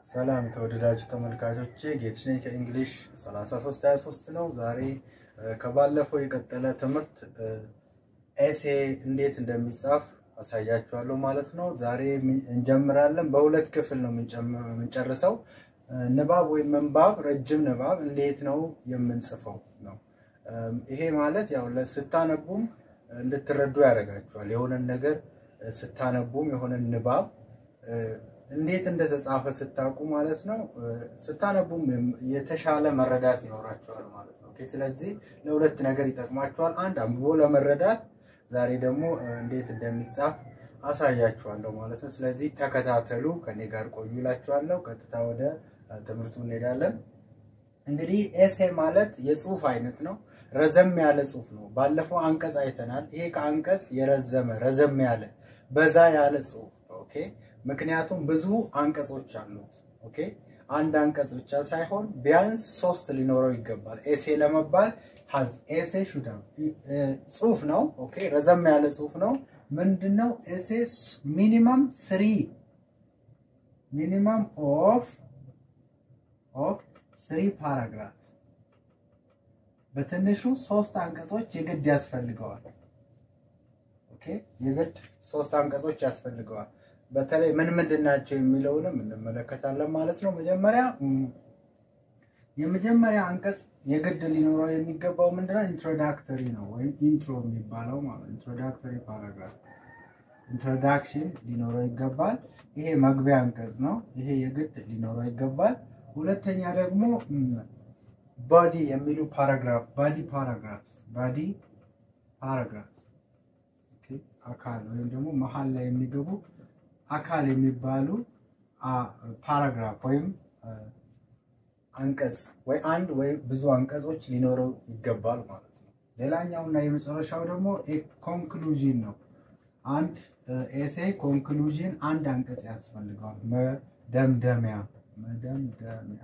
ሰላም ተወደዳችሁ ተመልካቾቼ ጌትሽ ነኝ ከእንግሊሽ 3323 ነው። ዛሬ ከባለፈው የቀጠለ ትምህርት ኤሴ እንዴት እንደሚጻፍ አሳያችኋለሁ ማለት ነው። ዛሬ እንጀምራለን። በሁለት ክፍል ነው የምንጨርሰው። ንባብ ወይም ምንባብ፣ ረጅም ንባብ እንዴት ነው የምንጽፈው ነው። ይሄ ማለት ያው ስታነቡም እንድትረዱ ያደርጋችኋል። የሆነን ነገር ስታነቡም የሆነን ንባብ እንዴት እንደተጻፈ ስታውቁ ማለት ነው። ስታነቡም የተሻለ መረዳት ይኖራቸዋል ማለት ነው። ስለዚህ ለሁለት ነገር ይጠቅማቸዋል። አንድ አንብቦ ለመረዳት፣ ዛሬ ደግሞ እንዴት እንደሚጻፍ አሳያችኋለሁ ማለት ነው። ስለዚህ ተከታተሉ፣ ከኔ ጋር ቆዩ እላችኋለሁ። ቀጥታ ወደ ትምህርቱ እንሄዳለን። እንግዲህ ኤሴ ማለት የጽሁፍ አይነት ነው። ረዘም ያለ ጽሁፍ ነው። ባለፈው አንቀጽ አይተናል። ይሄ ከአንቀጽ የረዘመ ረዘም ያለ በዛ ያለ ጽሁፍ ኦኬ ምክንያቱም ብዙ አንቀጾች አሉት። ኦኬ አንድ አንቀጽ ብቻ ሳይሆን ቢያንስ ሶስት ሊኖረው ይገባል። ኤሴ ለመባል ሀዝ ኤሴ ሹዳ ጽሁፍ ነው። ኦኬ ረዘም ያለ ጽሁፍ ነው። ምንድነው ኤሴ? ሚኒመም ስሪ ሚኒመም ኦፍ ኦፍ ስሪ ፓራግራፍ በትንሹ ሶስት አንቀጾች የግድ ያስፈልገዋል። ኦኬ የግድ ሶስት አንቀጾች ያስፈልገዋል። በተለይ ምን ምንድን ናቸው የሚለውንም እንመለከታለን ማለት ነው። መጀመሪያ የመጀመሪያ አንቀጽ የግድ ሊኖረው የሚገባው ምንድነው? ኢንትሮዳክተሪ ነው ወይም ኢንትሮ የሚባለው ማለት ኢንትሮዳክተሪ ፓራግራፍ ኢንትሮዳክሽን ሊኖረው ይገባል። ይሄ መግቢያ አንቀጽ ነው። ይሄ የግድ ሊኖረው ይገባል። ሁለተኛ ደግሞ ባዲ የሚሉ ፓራግራፍ ባዲ ፓራግራፍ ባዲ ፓራግራፍ አካል ወይም ደግሞ መሀል ላይ የሚገቡ አካል የሚባሉ ፓራግራፍ ወይም አንቀጽ ወይ አንድ ወይም ብዙ አንቀጾች ሊኖረው ይገባል ማለት ነው። ሌላኛው እና የመጨረሻው ደግሞ ኮንክሉዥን ነው። አንድ ኤሴ ኮንክሉዥን አንድ አንቀጽ ያስፈልገዋል። መደምደሚያ መደምደሚያ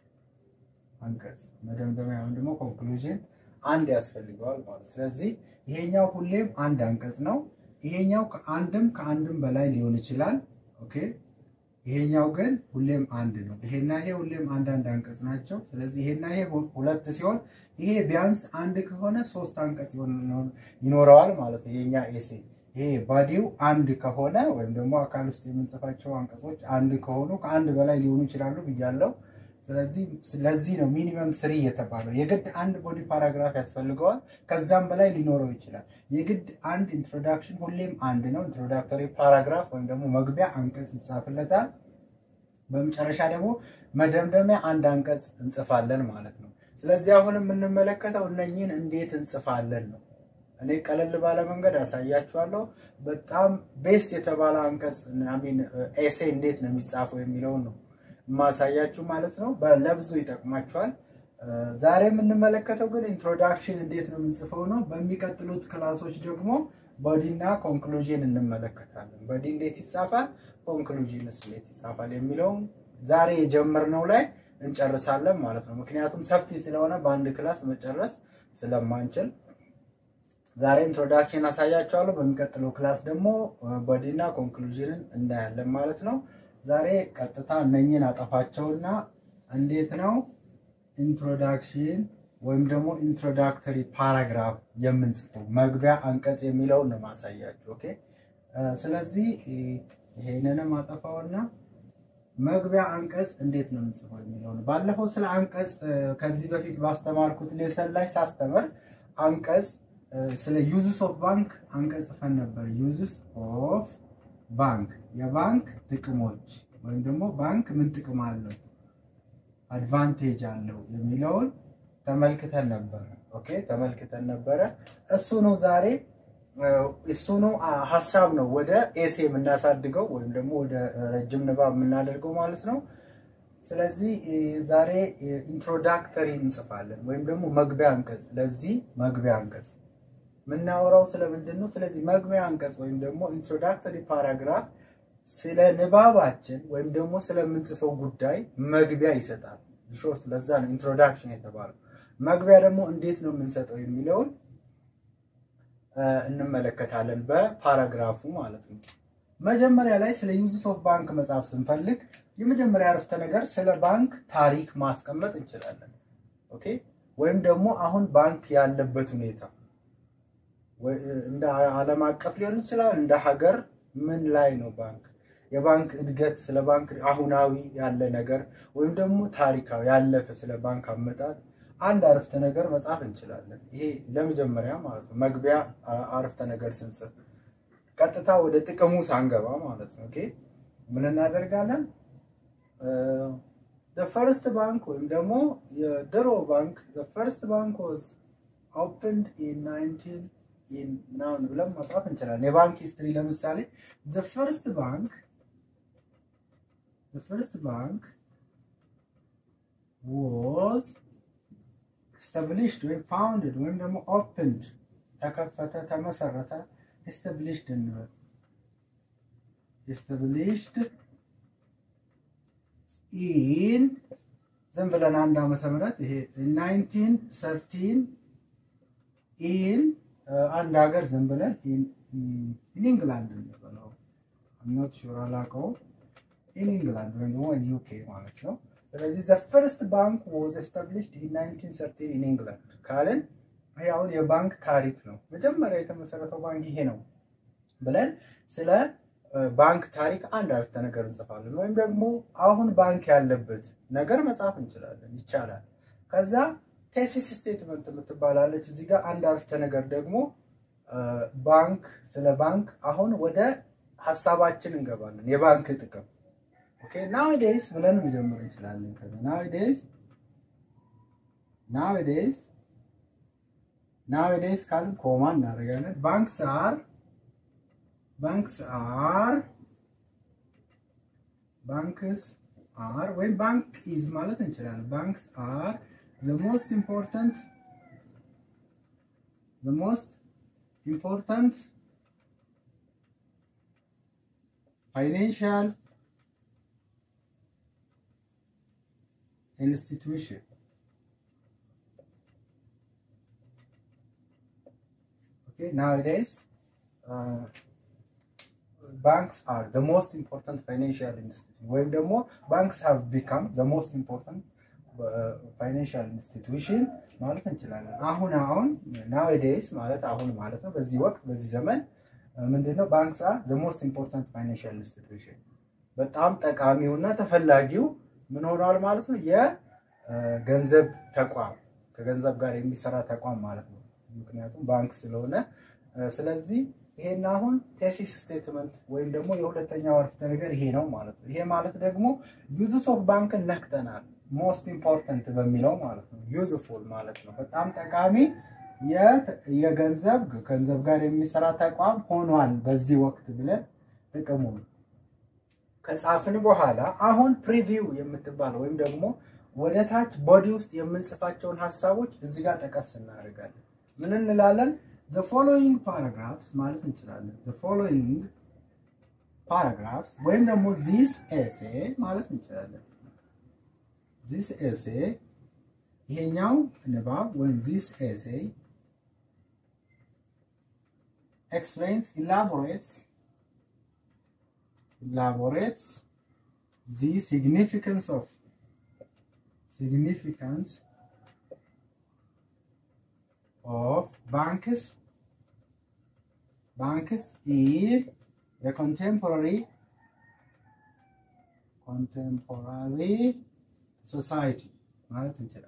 አንቀጽ መደምደሚያ ወይም ደግሞ ኮንክሉዥን አንድ ያስፈልገዋል ማለት ስለዚህ ይሄኛው ሁሌም አንድ አንቀጽ ነው። ይሄኛው ከአንድም ከአንድም በላይ ሊሆን ይችላል። ኦኬ ይሄኛው ግን ሁሌም አንድ ነው። ይሄና ይሄ ሁሌም አንዳንድ አንቀጽ ናቸው። ስለዚህ ይሄና ይሄ ሁለት ሲሆን ይሄ ቢያንስ አንድ ከሆነ ሶስት አንቀጽ ይኖረዋል ማለት ነው። የኛ ኤሴ ይሄ ባዲው አንድ ከሆነ ወይም ደግሞ አካል ውስጥ የምንጽፋቸው አንቀጾች አንድ ከሆኑ ከአንድ በላይ ሊሆኑ ይችላሉ ብያለው። ስለዚህ ለዚህ ነው ሚኒመም ስሪ የተባለው። የግድ አንድ ቦዲ ፓራግራፍ ያስፈልገዋል። ከዛም በላይ ሊኖረው ይችላል። የግድ አንድ ኢንትሮዳክሽን ሁሌም አንድ ነው። ኢንትሮዳክቶሪ ፓራግራፍ ወይም ደግሞ መግቢያ አንቀጽ ይጻፍለታል። በመጨረሻ ደግሞ መደምደሚያ አንድ አንቀጽ እንጽፋለን ማለት ነው። ስለዚህ አሁን የምንመለከተው እነኝህን እንዴት እንጽፋለን ነው። እኔ ቀለል ባለ መንገድ አሳያችኋለሁ። በጣም ቤስት የተባለ አንቀጽ ሚን ኤሴ እንዴት ነው የሚጻፈው የሚለውን ነው ማሳያችሁ ማለት ነው። ለብዙ ይጠቅማችኋል። ዛሬ የምንመለከተው ግን ኢንትሮዳክሽን እንዴት ነው የምንጽፈው ነው። በሚቀጥሉት ክላሶች ደግሞ ቦዲና ኮንክሉዥን እንመለከታለን። ቦዲ እንዴት ይጻፋል፣ ኮንክሉዥንስ እንዴት ይጻፋል የሚለውን ዛሬ የጀመርነው ላይ እንጨርሳለን ማለት ነው። ምክንያቱም ሰፊ ስለሆነ በአንድ ክላስ መጨረስ ስለማንችል ዛሬ ኢንትሮዳክሽን አሳያችኋለሁ። በሚቀጥለው ክላስ ደግሞ ቦዲና ኮንክሉዥንን እናያለን ማለት ነው። ዛሬ ቀጥታ እነኝን አጠፋቸውና እንዴት ነው ኢንትሮዳክሽን ወይም ደግሞ ኢንትሮዳክተሪ ፓራግራፍ የምንጽፈው መግቢያ አንቀጽ የሚለውን ነው ማሳያችሁ። ኦኬ። ስለዚህ ይሄንንም አጠፋውና መግቢያ አንቀጽ እንዴት ነው የምንጽፈው የሚለው ነው። ባለፈው ስለ አንቀጽ ከዚህ በፊት ባስተማርኩት ሌሰን ላይ ሳስተምር አንቀጽ ስለ ዩዝስ ኦፍ ባንክ አንቀጽ ጽፈን ነበር። ዩዝስ ኦፍ ባንክ የባንክ ጥቅሞች ወይም ደግሞ ባንክ ምን ጥቅም አለው አድቫንቴጅ አለው የሚለውን ተመልክተን ነበረ። ኦኬ ተመልክተን ነበረ። እሱ ነው ዛሬ እሱ ነው ሀሳብ ነው ወደ ኤሴ የምናሳድገው ወይም ደግሞ ወደ ረጅም ንባብ የምናደርገው ማለት ነው። ስለዚህ ዛሬ ኢንትሮዳክተሪ እንጽፋለን ወይም ደግሞ መግቢያ አንቀጽ። ለዚህ መግቢያ አንቀጽ የምናወራው ስለምንድን ነው? ስለዚህ መግቢያ አንቀጽ ወይም ደግሞ ኢንትሮዳክተሪ ፓራግራፍ ስለ ንባባችን ወይም ደግሞ ስለምንጽፈው ጉዳይ መግቢያ ይሰጣል። ሾርት ለዛ ነው ኢንትሮዳክሽን የተባለው። መግቢያ ደግሞ እንዴት ነው የምንሰጠው የሚለውን እንመለከታለን በፓራግራፉ ማለት ነው። መጀመሪያ ላይ ስለ ዩዝስ ኦፍ ባንክ መጽሐፍ ስንፈልግ የመጀመሪያ አረፍተ ነገር ስለ ባንክ ታሪክ ማስቀመጥ እንችላለን። ኦኬ ወይም ደግሞ አሁን ባንክ ያለበት ሁኔታ እንደ ዓለም አቀፍ ሊሆን ይችላል፣ እንደ ሀገር ምን ላይ ነው ባንክ የባንክ እድገት ስለ ባንክ አሁናዊ ያለ ነገር ወይም ደግሞ ታሪካዊ ያለፈ ስለ ባንክ አመጣጥ አንድ አረፍተ ነገር መጻፍ እንችላለን። ይሄ ለመጀመሪያ ማለት ነው፣ መግቢያ አረፍተ ነገር ስንጽፍ ቀጥታ ወደ ጥቅሙ ሳንገባ ማለት ነው። ኦኬ ምን እናደርጋለን? ፈርስት ባንክ ወይም ደግሞ የድሮ ባንክ ፈርስት ባንክ ዋዝ ኦፕንድ ኢን ናይንቲን ምናምን ብለን መጻፍ እንችላለን። የባንክ ሂስትሪ ለምሳሌ ፈርስት ባንክ ፈርስት ባንክ ዋዝ ኤስታብሊሽድ ወይም ፋውንድድ ወይም ደግሞ ኦፕንድ ተከፈተ፣ ተመሰረተ፣ ኤስታብሊሽድ እንበል ኤስታብሊሽድ ኢን ዝም ብለን አንድ ዓመተ ምህረት ይሄ ናይንቲን ሰርቲን ኢን አንድ ሀገር ዝም ብለን ኢን ኢንግላንድ እንበለው ኖት ሹር አላውቀውም። ኢን ኢንግላንድ ወይም ደግሞ ዩኬ ማለት ነው። ስለዚህ ዘ ፈርስት ባንክ ዋዝ ኤስታብሊሽድ ኢን 1913 ኢን ኢንግላንድ ካልን ይሄ አሁን የባንክ ታሪክ ነው። መጀመሪያ የተመሰረተው ባንክ ይሄ ነው ብለን ስለ ባንክ ታሪክ አንድ አረፍተ ነገር እንጽፋለን። ወይም ደግሞ አሁን ባንክ ያለበት ነገር መጻፍ እንችላለን፣ ይቻላል። ከዛ ቴሲስ ስቴትመንት የምትባላለች እዚህ ጋር አንድ አረፍተ ነገር ደግሞ ባንክ ስለ ባንክ አሁን ወደ ሀሳባችን እንገባለን። የባንክ ጥቅም ኦኬ ናውዴይስ ብለን መጀመር እንችላለን። ከዛ ናውዴይስ ናውዴይስ ናውዴይስ ካልን ኮማ እናደርጋለን። ባንክስ አር ባንክስ አር ባንክስ አር ወይም ባንክ ኢዝ ማለት እንችላለን። ባንክስ አር ዘ ሞስት ኢምፖርታንት ዘ ሞስት ኢምፖርታንት ፋይናንሻል institution. Okay, nowadays, uh, banks are the most important financial institution. ወይም ደግሞ banks have become the most important uh, financial institution ማለት እንችላለን። አሁን አሁን nowadays ማለት አሁን ማለት ነው። በዚህ ወቅት በዚህ ዘመን ምንድነው ባንክስ are the most important financial institution በጣም ጠቃሚውና ተፈላጊው ምን ሆኗል ማለት ነው? የገንዘብ ተቋም ከገንዘብ ጋር የሚሰራ ተቋም ማለት ነው። ምክንያቱም ባንክ ስለሆነ። ስለዚህ ይሄን አሁን ቴሲስ ስቴትመንት ወይም ደግሞ የሁለተኛው አረፍተ ነገር ይሄ ነው ማለት ነው። ይሄ ማለት ደግሞ ዩዝስ ኦፍ ባንክን ነክተናል። ሞስት ኢምፖርታንት በሚለው ማለት ነው። ዩዝፉል ማለት ነው። በጣም ጠቃሚ የገንዘብ ገንዘብ ጋር የሚሰራ ተቋም ሆኗል በዚህ ወቅት ብለን ጥቅሙ ነው ከጻፍን በኋላ አሁን ፕሪቪው የምትባለው ወይም ደግሞ ወደ ታች ቦዲ ውስጥ የምንጽፋቸውን ሀሳቦች እዚህ ጋር ጠቀስ እናደርጋለን። ምን እንላለን? the following paragraphs ማለት እንችላለን። the following paragraphs ወይም ደግሞ this essay ማለት እንችላለን። this essay ይሄኛው ንባብ ወይም this essay explains elaborates elaborates the significance of significance of banks banks in the contemporary contemporary society ማለት እንችላለን።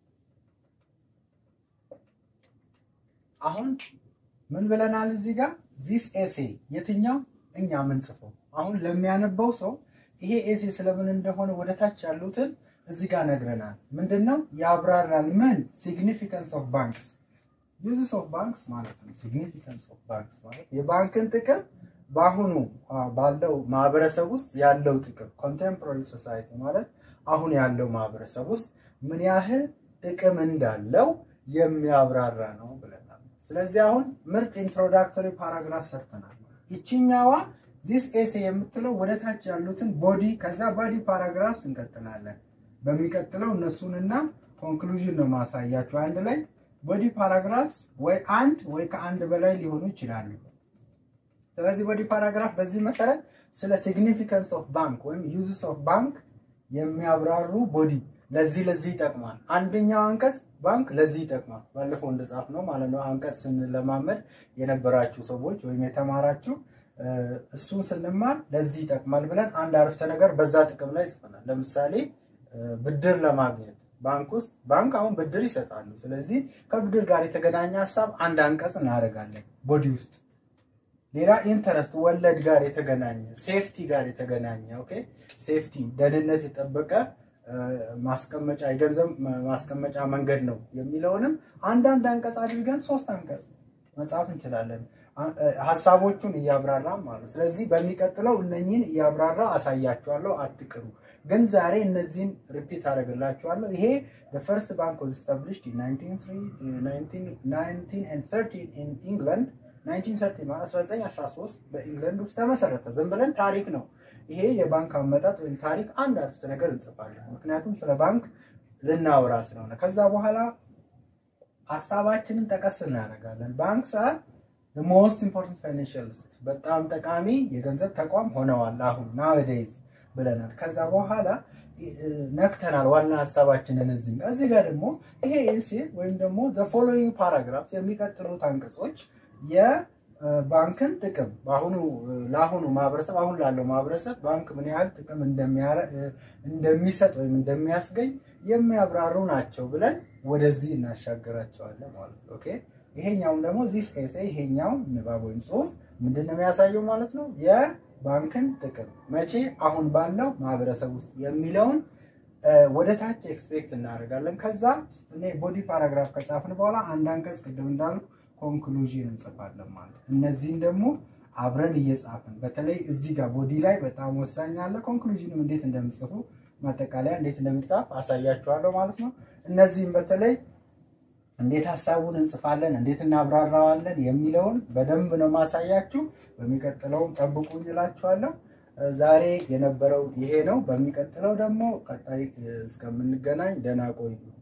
አሁን ምን ብለናል እዚህ ጋር ዚስ ኤሴ የትኛው እኛ የምንጽፈው አሁን ለሚያነበው ሰው ይሄ ኤሴ ስለምን እንደሆነ ወደ ታች ያሉትን እዚህ ጋር ነግረናል። ምንድን ነው ያብራራል። ምን ሲግኒፊካንስ ኦፍ ባንክስ ዩዝስ ኦፍ ባንክስ ማለት ነው። ሲግኒፊካንስ ኦፍ ባንክስ ማለት የባንክን ጥቅም በአሁኑ ባለው ማህበረሰብ ውስጥ ያለው ጥቅም ኮንቴምፖራሪ ሶሳይቲ ማለት አሁን ያለው ማህበረሰብ ውስጥ ምን ያህል ጥቅም እንዳለው የሚያብራራ ነው ብለናል። ስለዚህ አሁን ምርጥ ኢንትሮዳክቶሪ ፓራግራፍ ሰርተናል። ይችኛዋ ዚስ ኤሴ የምትለው ወደ ታች ያሉትን ቦዲ ከዛ ቦዲ ፓራግራፍስ እንቀጥላለን። በሚቀጥለው እነሱንና ኮንክሉዥን ነው ማሳያቸው አንድ ላይ ቦዲ ፓራግራፍስ ወይ አንድ ወይ ከአንድ በላይ ሊሆኑ ይችላሉ። ስለዚህ ቦዲ ፓራግራፍ በዚህ መሰረት ስለ ሲግኒፊካንስ ኦፍ ባንክ ወይም ዩዝስ ኦፍ ባንክ የሚያብራሩ ቦዲ ለዚህ ለዚህ ይጠቅማል። አንደኛው አንቀጽ ባንክ ለዚህ ይጠቅማል። ባለፈው እንደጻፍ ነው ማለት ነው። አንቀጽ ስንለማመድ የነበራችሁ ሰዎች ወይም የተማራችሁ እሱን ስንማር ለዚህ ይጠቅማል ብለን አንድ አረፍተ ነገር በዛ ጥቅም ላይ ጽፈናል። ለምሳሌ ብድር ለማግኘት ባንክ ውስጥ ባንክ አሁን ብድር ይሰጣሉ። ስለዚህ ከብድር ጋር የተገናኘ ሀሳብ አንድ አንቀጽ እናደርጋለን ቦዲ ውስጥ። ሌላ ኢንተረስት ወለድ ጋር የተገናኘ ሴፍቲ ጋር የተገናኘ ኦኬ፣ ሴፍቲ ደህንነት የጠበቀ ማስቀመጫ የገንዘብ ማስቀመጫ መንገድ ነው የሚለውንም አንዳንድ አንቀጽ አድርገን ሶስት አንቀጽ መጻፍ እንችላለን። ሀሳቦቹን እያብራራ ማለት ስለዚህ በሚቀጥለው እነኚህን እያብራራ አሳያችኋለሁ። አትቅሩ። ግን ዛሬ እነዚህን ሪፒት አደረግላችኋለሁ። ይሄ ፈርስት ባንክ was established in 1913 in England 1930 ማለት 1913 በኢንግለንድ ውስጥ ተመሰረተ። ዝም ብለን ታሪክ ነው ይሄ የባንክ አመጣጥ ወይም ታሪክ አንድ አረፍተ ነገር እንጽፋለን። ምክንያቱም ስለ ባንክ ልናወራ ስለሆነ ከዛ በኋላ ሀሳባችንን ጠቀስ እናደርጋለን። ባንክ ሰዓት ሞስት ኢምፖርታንት ፋይናንሽል በጣም ጠቃሚ የገንዘብ ተቋም ሆነዋል አሁን ናወዴይዝ ብለናል። ከዛ በኋላ ነክተናል ዋና ሀሳባችንን እዚህ ጋር እዚህ ጋር ደግሞ ይሄ ኤሴ ወይም ደግሞ ዘ ፎሎዊንግ ፓራግራፍ የሚቀጥሉት አንቀጾች የባንክን ጥቅም በአሁኑ ለአሁኑ ማህበረሰብ አሁን ላለው ማህበረሰብ ባንክ ምን ያህል ጥቅም እንደሚሰጥ ወይም እንደሚያስገኝ የሚያብራሩ ናቸው ብለን ወደዚህ እናሻገራቸዋለን ማለት ነው። ኦኬ ይሄኛውም ደግሞ ዚስ ኤሴ ይሄኛው ንባብ ወይም ጽሁፍ ምንድን ነው የሚያሳየው ማለት ነው የባንክን ጥቅም መቼ አሁን ባለው ማህበረሰብ ውስጥ የሚለውን ወደ ታች ኤክስፔክት እናደርጋለን። ከዛ እኔ ቦዲ ፓራግራፍ ከጻፍን በኋላ አንድ አንቀጽ ቅድም እንዳልኩ ኮንክሉዥን እንጽፋለን ማለት እነዚህም ደግሞ አብረን እየጻፍን በተለይ እዚህ ጋር ቦዲ ላይ በጣም ወሳኝ አለ። ኮንክሉዥንም እንዴት እንደምጽፉ ማጠቃለያ እንዴት እንደምጻፍ አሳያችኋለሁ ማለት ነው። እነዚህም በተለይ እንዴት ሀሳቡን እንጽፋለን፣ እንዴት እናብራራዋለን የሚለውን በደንብ ነው ማሳያችሁ። በሚቀጥለውም ጠብቁኝ እላችኋለሁ። ዛሬ የነበረው ይሄ ነው። በሚቀጥለው ደግሞ ቀጣይ እስከምንገናኝ ደህና ቆዩ።